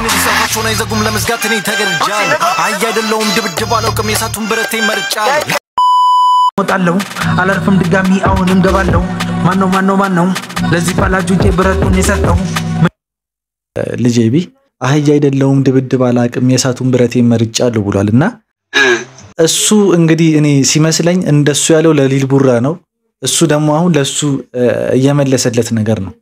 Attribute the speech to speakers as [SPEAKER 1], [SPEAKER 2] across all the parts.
[SPEAKER 1] እነዚህ ሰፋቸውን አይዘጉም ለመዝጋት እኔ ተገድጃለሁ። አህያ አይደለሁም ድብድብ አላውቅም የሳቱን ብረቴ መርጫለሁ።
[SPEAKER 2] ወጣለሁ አላርፍም ድጋሚ አሁንም ገባለሁ። ማነው ማነው ማነው ለዚህ ፈላጆቼ ብረቱን የሰጠው?
[SPEAKER 3] ልጄ ቢ አህያ አይደለሁም ድብድብ አላቅም የእሳቱን ብረቴ መርጫለሁ ብሏል። እና እሱ እንግዲህ እኔ ሲመስለኝ እንደሱ ያለው ለሊል ቡራ ነው። እሱ ደግሞ አሁን ለሱ እየመለሰለት ነገር ነው።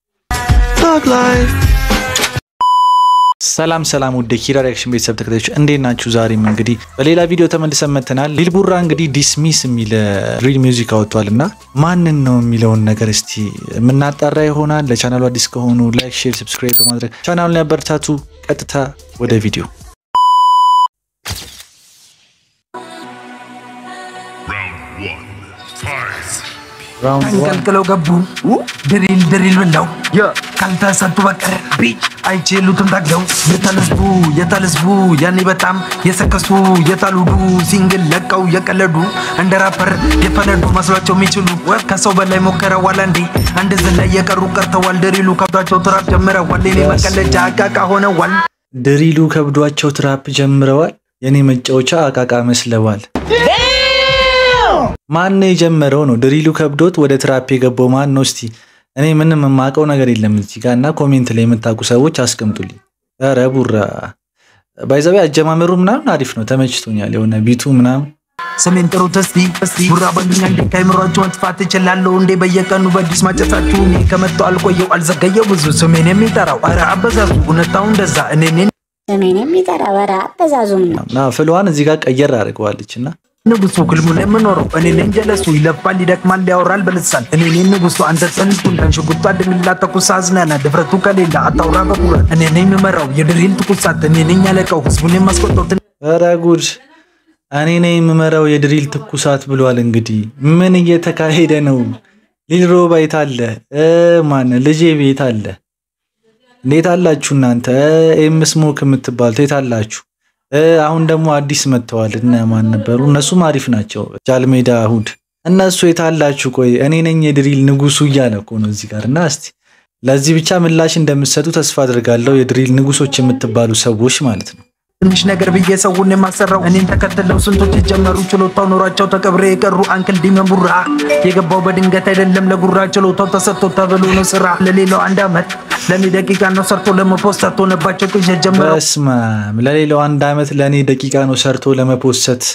[SPEAKER 3] ሰላም ሰላም፣ ውድ ኪራ ሪያክሽን ቤተሰብ ተከታዮች እንዴት ናችሁ? ዛሬም እንግዲህ በሌላ ቪዲዮ ተመልሰን መጥተናል። ሊል ቡራ እንግዲህ ዲስሚስ የሚል ሪል ሚውዚክ አወጥቷል እና ማንን ነው የሚለውን ነገር እስቲ የምናጣራ ይሆናል። ለቻናሉ አዲስ ከሆኑ ላይክ፣ ሼር፣ ሰብስክራይብ በማድረግ ቻናሉን ያበረታቱ። ቀጥታ ወደ ቪዲዮ
[SPEAKER 2] ተንቀልቅለው ገቡ ድሪል ድሪል ብለው ካልተሰጡ በቀር ቢጭ አይችሉትም ታግለው የተልስቡ የተልስቡ ያኔ በጣም የሰከሱ የታሉዱ ሲንግል ለቀው የቀለዱ እንደ ራፐር የፈነዱ መስሏቸው የሚችሉ ከሰው በላይ ሞከረዋል አንዴ አንድ ዝላይ የቀሩ ቀርተዋል ድሪሉ ከብዷቸው ትራፕ ጀምረዋል የኔ መቀለጃ አቃቃ ሆነዋል
[SPEAKER 3] ድሪሉ ከብዷቸው ትራፕ ጀምረዋል። የኔ መጫወቻ አቃቃ መስለዋል። ማን ነው የጀመረው ነው? ድሪሉ ከብዶት ወደ ትራፕ የገባው ማን ነው? እስቲ እኔ ምንም የማውቀው ነገር የለም እዚህ ጋር እና ኮሜንት ላይ የምታውቁ ሰዎች አስቀምጡልኝ። ኧረ ቡራ ባይዘቤ አጀማመሩ ምናምን አሪፍ ነው፣ ተመችቶኛል። የሆነ ቢቱ ምናምን
[SPEAKER 2] ስሜን ጥሩት እስቲ እስቲ ቡራ በሉኛ እንዴ ከአይምሯችሁ መጥፋት እችላለሁ እንዴ በየቀኑ በአዲስ ማጨሳችሁ እኔ ከመጣሁ አልቆየው አልዘገየው ብዙ ስሜን የሚጠራው ኧረ አበዛዙ እውነታው እንደዛ እኔ
[SPEAKER 4] ስሜን የሚጠራ ወራ አበዛዙም ነው።
[SPEAKER 3] እና ፍልዋን እዚህ ጋር ቀየር አድርገዋለች እና
[SPEAKER 2] ንጉሱ ክልሙ ላይ የምኖረው እኔ ነኝ ጀለሱ ይለፋል ይደክማል ያወራል በልሳን እኔ ነኝ ንጉሱ አንተ ጽንቱን ተንሽጉቷ ድንግላ ተኩሳ አዝናና ድፍረቱ ከሌላ አታውራ በኩራት እኔ ነኝ የምመራው የድሪል ትኩሳት እኔ ነኝ ያለቀው ህዝቡን የማስቆጠው
[SPEAKER 3] ኧረ ጉድ እኔ ነኝ የምመራው የድሪል ትኩሳት ብሏል። እንግዲህ ምን እየተካሄደ ነው? ሊል ሮባ የት አለ? ማን ልጄ ቤት አለ? እንዴት አላችሁ እናንተ? ኤም ስሞክ የምትባሉት የት አላችሁ? አሁን ደግሞ አዲስ መጥተዋል። እነ ማን ነበሩ? እነሱም አሪፍ ናቸው። ጃልሜዳ እሁድ እነሱ የት አላችሁ? ቆይ እኔ ነኝ የድሪል ንጉሱ እያለ እኮ ነው እዚህ ጋር እና እስቲ ለዚህ ብቻ ምላሽ እንደምትሰጡ ተስፋ አድርጋለሁ። የድሪል ንጉሶች የምትባሉ ሰዎች ማለት ነው።
[SPEAKER 2] ትንሽ ነገር ብዬ ሰውን የማሰራው እኔን ተከትለው ስንቶች የጀመሩ ችሎታው ኖሯቸው ተቀብረ የቀሩ አንክል ዲመን ቡራ የገባው በድንገት አይደለም ለጉራ ችሎታው ተሰጥቶ ተብሎ ነው ስራ ለሌላው አንድ አመት ለእኔ ደቂቃ ነው ሰርቶ ለመፖስተት ሆነባቸው ቅዠት ጀምረው
[SPEAKER 3] በስማም ለሌላው አንድ አመት ለእኔ ደቂቃ ነው ሰርቶ ለመፖሰት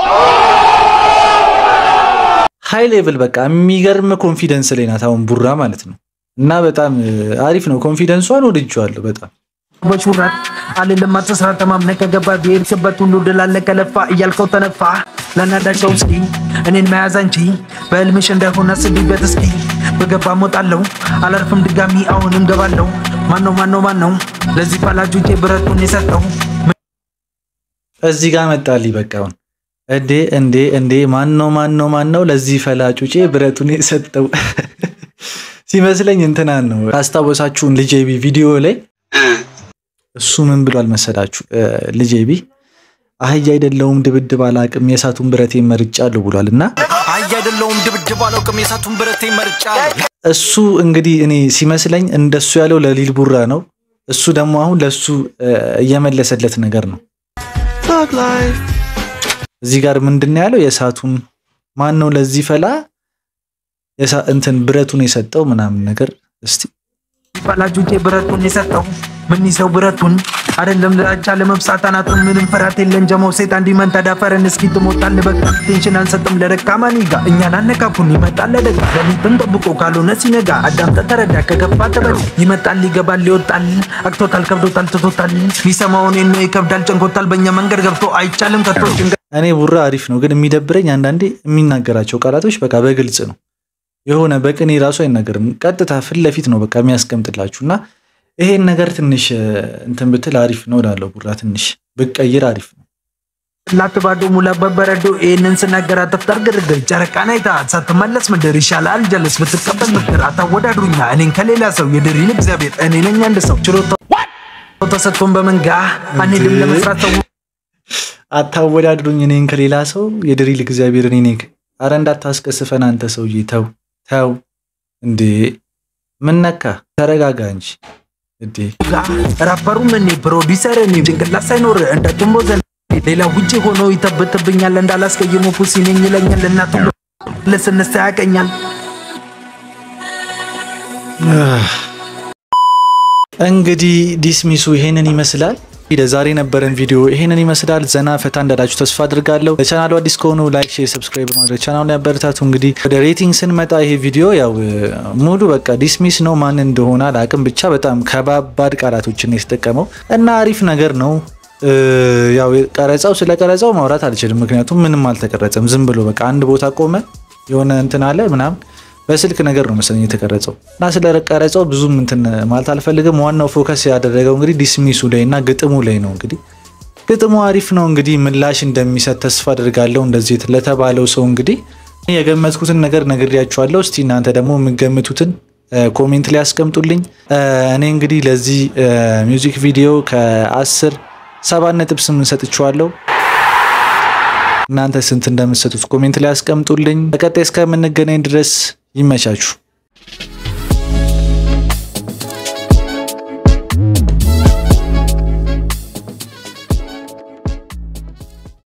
[SPEAKER 3] ሃይ ሌቭል በቃ የሚገርም ኮንፊደንስ ላይ ናት አሁን ቡራ ማለት ነው። እና በጣም አሪፍ ነው ኮንፊደንሷን ወድጄዋለሁ በጣም
[SPEAKER 2] በሹራት አልልም አትስራ ተማምነ ከገባ ብሄድክበት ሁሉ ድል አለ ከለፋ እያልከው ተነፋ ለናዳቸው እስኪ እኔን መያዝ አንቺ በህልምሽ እንዳይሆን አስቢበት እስኪ በገባ ሞጣለሁ አላርፍም ድጋሚ አሁንም ገባለሁ ማነው ማነው ማነው ለዚህ ፈላጆቼ ብረቱን የሰጠው
[SPEAKER 3] እዚህ ጋር መጣልኝ በቃ አሁን እንዴ እንዴ እንዴ ማነው ማነው ማነው ለዚህ ፈላጩጬ ብረቱን የሰጠው ሲመስለኝ እንትናን ነው ካስታወሳችሁን ልጄ ቢ ቪዲዮ ላይ እሱ ምን ብሏል መሰላችሁ? ልጄ ቢ አህያ አይደለሁም ድብድብ አላቅም የእሳቱን ብረቴ መርጫለሁ ብሏል። እና
[SPEAKER 1] አህያ አይደለሁም ድብድብ አላውቅም የሳቱን ብረቴ መርጫለሁ።
[SPEAKER 3] እሱ እንግዲህ እኔ ሲመስለኝ እንደሱ ያለው ለሊል ቡራ ነው። እሱ ደግሞ አሁን ለሱ እየመለሰለት ነገር ነው። እዚህ ጋር ምንድን ነው ያለው? የእሳቱን ማን ነው ለዚህ ፈላ እንትን ብረቱን የሰጠው ምናምን ነገር እስቲ
[SPEAKER 2] ፈላጆቼ ብረቱን የሰጠው ምን ይዘው ብረቱን አይደለም ለአቻ ለመብሳት አናቱን ምንም ፍርሃት የለን ጀመው ሴት እንዲመን ተዳፈረን እስኪ ትሞታል በቃ ቴንሽን አንሰጥም ለደካማ ኒጋ እኛን አነካኩን ይመጣል ለደጋ ለሊትም ጠብቆ ካልሆነ ሲነጋ አዳምጠ ተረዳ ከገፋ ተበል ይመጣል ይገባል ይወጣል አቅቶታል ከብዶታል ትቶታል ሚሰማውን ነው ይከብዳል ጨንቆታል በእኛ መንገድ ገብቶ አይቻልም ከቶ ጭንቀ
[SPEAKER 3] እኔ ቡራ አሪፍ ነው፣ ግን የሚደብረኝ አንዳንዴ የሚናገራቸው ቃላቶች በቃ በግልጽ ነው የሆነ በቅኔ ራሱ አይናገርም። ቀጥታ ፊት ለፊት ነው በቃ የሚያስቀምጥላችሁ እና ይሄን ነገር ትንሽ እንትን ብትል አሪፍ ነው እላለሁ። ቡራ ትንሽ ብቀይር አሪፍ ነው።
[SPEAKER 2] ላት ባዶ ሙላ በበረዶ ይህንን ስናገር አተፍታር ግርግር ጨረቃን አይታ ሳትመለስ ምድር ይሻላል ጀለስ ብትቀበል ምክር አታወዳድሩኛ እኔን ከሌላ ሰው የድሪን እግዚአብሔር እኔ ነኝ አንድ ሰው ችሎታው ተሰጥቶን በመንጋ አንሄድም ለመስራት ሰው
[SPEAKER 3] አታወዳድሩኝ እኔን ከሌላ ሰው የድሪል እግዚአብሔር እኔ ነኝ። አረ እንዳታስቀስፈን አንተ ሰውዬ ተው ተው እንዴ! ምን ነካ? ተረጋጋ እንጂ እዴ
[SPEAKER 2] ራፐሩም እኔ ፕሮዲሰር እኔ ጭንቅላት ሳይኖር እንደ ጭምቦ ዘ ሌላ ውጭ ሆኖ ይተብትብኛል እንዳላስቀይሙ ፑሲ ነኝ ይለኛል እናቱ ለስንሳ ያቀኛል
[SPEAKER 3] እንግዲህ ዲስሚሱ ይሄንን ይመስላል። ለዛሬ የነበረን ቪዲዮ ይሄንን ይመስላል። ዘና ፈታ እንዳላችሁ ተስፋ አድርጋለሁ። ለቻናሉ አዲስ ከሆኑ ላይክ፣ ሼር፣ ሰብስክራይብ በማድረግ ቻናሉን ያበረታቱ። እንግዲህ ወደ ሬቲንግ ስንመጣ ይሄ ቪዲዮ ያው ሙሉ በቃ ዲስሚስ ነው። ማን እንደሆነ አላቅም፣ ብቻ በጣም ከባባድ ቃላቶችን የተጠቀመው እና አሪፍ ነገር ነው። ያው ቀረጻው ስለ ቀረጻው ማውራት አልችልም፣ ምክንያቱም ምንም አልተቀረጸም። ዝም ብሎ በቃ አንድ ቦታ ቆመ የሆነ እንትን አለ ምናምን በስልክ ነገር ነው መሰለኝ የተቀረጸው እና ስለ ቀረጸው ብዙም እንትን ማለት አልፈልግም። ዋናው ፎከስ ያደረገው እንግዲህ ዲስሚሱ ላይ እና ግጥሙ ላይ ነው። እንግዲህ ግጥሙ አሪፍ ነው። እንግዲህ ምላሽ እንደሚሰጥ ተስፋ አድርጋለሁ። እንደዚህ ለተባለው ሰው እንግዲህ የገመትኩትን ነገር ነግሬያችኋለሁ። እስቲ እናንተ ደግሞ የምገምቱትን ኮሜንት ላይ ያስቀምጡልኝ። እኔ እንግዲህ ለዚህ ሚውዚክ ቪዲዮ ከአስር ሰባት ነጥብ ስምንት ሰጥቼዋለሁ። እናንተ ስንት እንደምትሰጡት ኮሜንት ላይ ያስቀምጡልኝ። በቀጣይ እስከምንገናኝ ድረስ ይመቻችሁ።